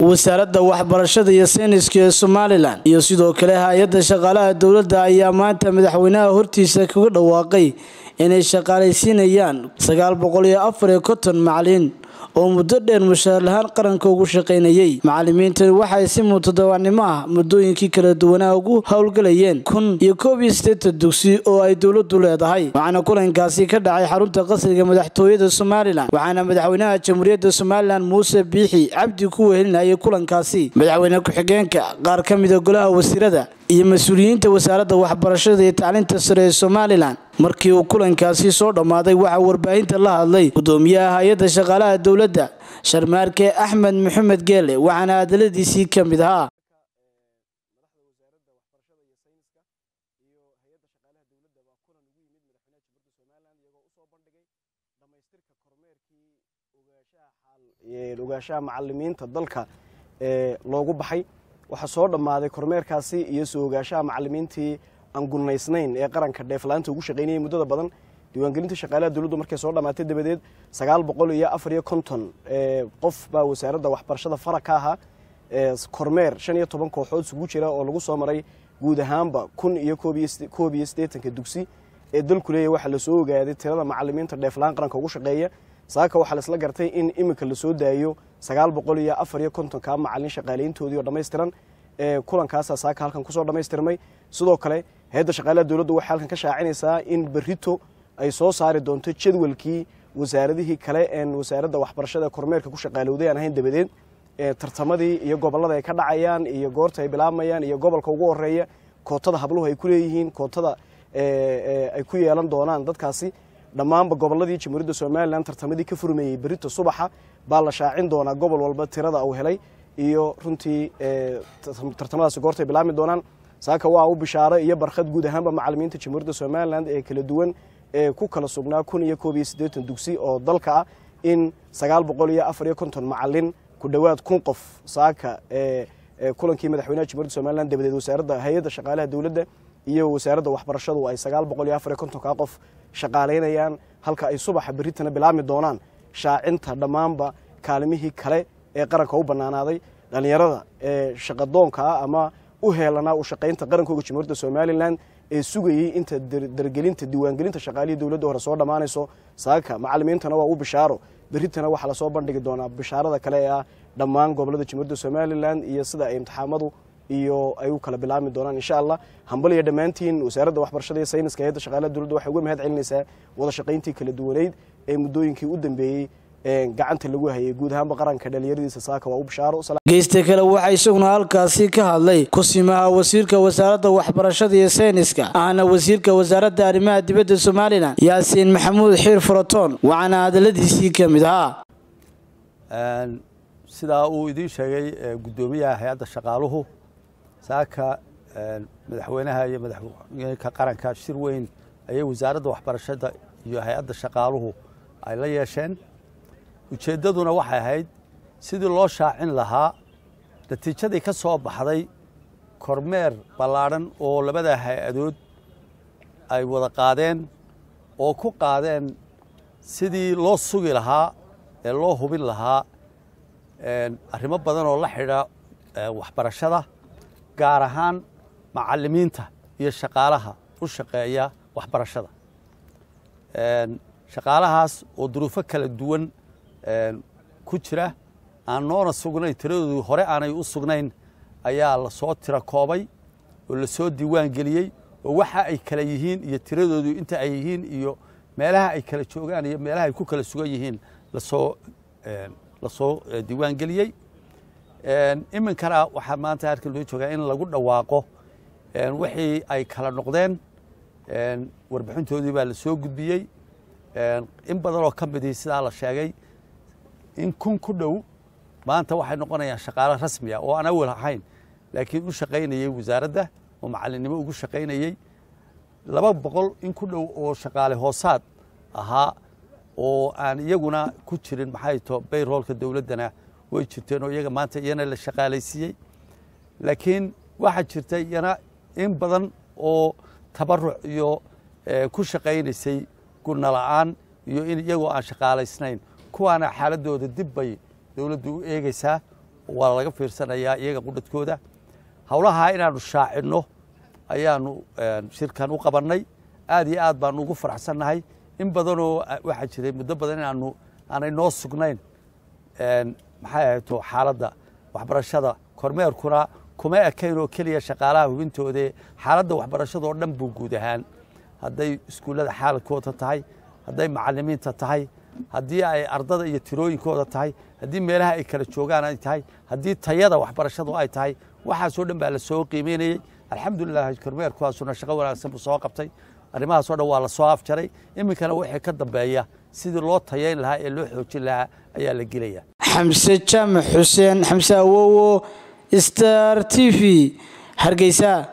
wasaaradda waxbarashada iyo sayniska ee somalilan iyo sidoo kale hay-adda shaqaalaha dowladda ayaa maanta madaxweynaha hortiisa kaga dhawaaqay inay shaqaalaysiinayaan sagaal boqol iyo afar iyo konton macalin oo muddo dheer mushaar lahaan qaranka ugu shaqaynayay macalimiintani waxay si mutadawacnimo ah muddooyinkii kala duwanaa ugu howlgalayeen kun iyo koob iyo siddeetan dugsi oo ay dowladdu leedahay waxaana kulankaasi ka dhacay xarunta qasriga madaxtooyada somalilan waxaana madaxweynaha jamhuuriyadda somalilan muuse biixi cabdi ku wehelinayay kulankaasi madaxweyne ku-xigeenka qaar ka mida golaha wasiirada iyo mas-uuliyiinta wasaaradda waxbarashada iyo tacliinta sare ee somalilan markii uu kulankaasi soo dhammaaday waxaa warbaahinta la hadlay gudoomiyaha hay-adda shaqaalaha dowladda sharmaarke axmed maxamed geele waxaana hadaladiisii ka mid ahaa ogaanshaha macalimiinta dalka ee loogu baxay waxaa soo dhammaaday kormeerkaasi iyo soo ogaanshaha macalimiintii aan gunnaysnayn ee qaranka dheeflaanta ugu shaqaynayay muddada badan diiwaangelinta shaqaalaha dowladdu markay soo dhammaatay dabadeed sagaal boqol iyo afar iyo konton qof baa wasaaradda waxbarashada fara ka ahaa kormeer shan iyo toban kooxood isugu jira oo lagu soo maray guud ahaanba kun iyo koob iyo siddeetanka dugsi ee dalku leeyahy waxaa lasoo ogaaday tirada macalimiinta dheeflaan qaranka ugu shaqeeya saaka waxaa laisla gartay in iminka lasoo daayo sagaal boqol iyo afar iyo kontonka macalin shaqaalayntoodii oo dhammaystiran kulankaasa saaka halkan kusoo dhammaystirmay sidoo kale hay-adda shaqaalaha dowladdu waxay halkan ka shaacinaysaa in berito ay soo saari doonto jadwalkii wasaaradihii kale een wasaaradda waxbarashada kormeerka ku shaqaalowday aan ahayn dabadeed tartamadii iyo gobollada ay ka dhacayaan iyo goorta ay bilaabmayaan iyo gobolka ugu horeeya kootada habluhu ay ku leeyihiin kootada ay ku yeelan doonaan dadkaasi dhammaanba gobolladii jamhuuriyadda somalilan tartamadii ka furmeeyey berito subaxa baa la shaacin doonaa gobol walba tirada uu helay iyo runtii tartamadaasi goortay bilaabmi doonaan saaka waa u bishaaro iyo barkhad guud ahaanba macalimiinta jamhuuriyadda somalilan ee kala duwan ee ku kala sugnaa kun iyo koob iyo siddeetan dugsi oo dalka ah in sagaal boqol iyo afar iyo konton macalin ku dhowaad kun qof saaka kulankii madaxweynaha jamhuuriyadda somalilan dabadeed wasaaradda hay-adda shaqaalaha dowladda iyo wasaaradda waxbarashadu ay sagaal boqol iyo afar iyo kontonka qof shaqaalaynayaan halka ay subaxa beritana bilaabmi doonaan shaacinta dhammaanba kaalimihii kale ee qaranka u bannaanaaday dhallinyarada ee shaqadoonkaa ama u heelanaa u shaqaynta qarankooga jamhuuriyadda somalilan ee sugayey inta dargelinta diiwaangelinta shaqaalihii dowladda hore soo dhammaanayso saaka macalimiintana waa u bishaaro beritana waxaa lasoo bandhigi doonaa bishaarada kale ee ah dhammaan gobollada jamhuuriyadda somalilan iyo sida ay imtixaamadu iyo ay u kala bilaabmi doonaan insha allah hambal iyo dhammaantiin wasaaradda waxbarashada iyo sayniska hayadda shaqaalaha dowladda waxay uga mahad celinaysaa wada shaqayntii kala duwaneyd ee muddooyinkii u dambeeyey gacanta lagu hayay guud ahaanba qaranka dhalinyaradiisa saaka waa u bishaaro geysta kale waxaa isaguna halkaasi ka hadlay kusimaha wasiirka wasaaradda waxbarashada iyo sayniska ahna wasiirka wasaaradda arrimaha dibadda somalilan yaasiin maxamuud xiir furatoon waxaana hadaladiisii ka mid ahaa sidaa uu idiin sheegay guddoomiyaha hay-adda shaqaaluhu saaka madaxweynaha iyo madaxweynka qaranka shir weyn ayay wasaaradda waxbarashada iyo hay-adda shaqaaluhu ay la yeesheen ujeeddaduna waxay ahayd sidii loo shaacin lahaa natiijadii ka soo baxday kormeer ballaadhan oo labada hay-adood ay wada qaadeen oo ku qaadeen sidii loo sugi lahaa ee loo hubin lahaa arrimo badan oo la xidha waxbarashada gaar ahaan macalimiinta iyo shaqaalaha u shaqeeya waxbarashada shaqaalahaas oo duruufo kala duwan ku jira aan noona sugnayn tiradoodu hore aanay u sugnayn ayaa lasoo tira koobay oo lasoo diiwaan geliyey oo waxa ay kala yihiin iyo tiradoodu inta ay yihiin iyo meelaha ay kala joogaan iyo meelaha ay ku kala sugan yihiin lasoo lasoo diiwaan geliyey iminkana waxaa maanta halkan loo joogaa in lagu dhawaaqo wixii ay kala noqdeen warbixintoodii baa lasoo gudbiyey in badan oo ka midii sidaa la sheegay in kun ku dhow maanta waxay noqonayaan shaqaalo rasmiya oo aan awal ahayn laakiin u shaqaynayey wasaaradda oo macallinnimo ugu shaqaynayey laba boqol in ku dhow oo shaqaale hoosaad ahaa oo aan iyaguna ku jirin maxay to bayroolka dowladdana way jirteen oo iyaga maanta iyana la shaqaalaysiiyey laakiin waxaa jirta iyana in badan oo tabaruc iyo ku shaqaynaysay gurna la'aan iyo in iyagoo aan shaqaalaysnayn kuwaana xaaladooda dib bay dowladdu u eegaysaa waa laga fiirsanayaa iyaga qudhadkooda howlahaa inaanu shaacinno ayaanu shirkan u qabannay aad iyo aad baanu ugu faraxsannahay in badanoo waxaa jiray muddo badan inaanu aanay noo sugnayn maxay ahayto xaaladda waxbarashada kormeerkuna kuma ekayn oo keliya shaqaalaha hubintoodee xaaladda waxbarashadoo dhan buu guud ahaan hadday iskuullada xaaladkooda tahay hadday macalimiinta tahay haddii ay ardada iyo tirooyinkooda tahay haddii meelaha ay kala joogaan ay tahay haddii tayada waxbarashadu ay tahay waxaasoo dhan baa la soo qiimeynayey alxamdulilah kormeerkuwaasuna shaqo wanaagsan buu soo qabtay arrimahaasoo dhan waa la soo afjaray iminkana wixii ka dambeeya sidii loo tayayn lahaa ee loo xoojin lahaa ayaa la gelaya xamse jaamac xuseen xamse awowo star t v hargeysa